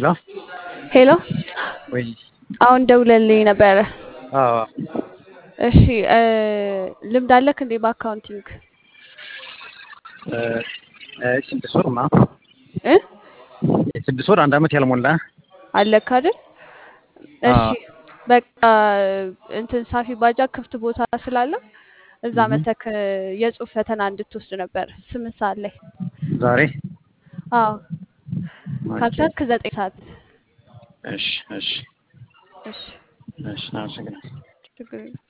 ሄሎ ሄሎ ወይ አሁን ደውለልኝ ነበረ። አዎ እሺ እ ልምድ አለክ እንዴ በአካውንቲንግ እ እ ስድስት ወር ማ እ ስድስት ወር አንድ አመት ያልሞላ አለክ አይደል? እሺ አዎ በቃ እንትን ሳፊ ባጃ ክፍት ቦታ ስላለ እዛ እህ መተክ የጽሁፍ ፈተና እንድትወስድ ነበር ስምንት ሰዓት ላይ። ዛሬ አዎ ኦኬ ካልቻልክ ዘጠኝ ሰዓት። እሺ እሺ እሺ እሺ አመሰግናለሁ። ችግር የለም።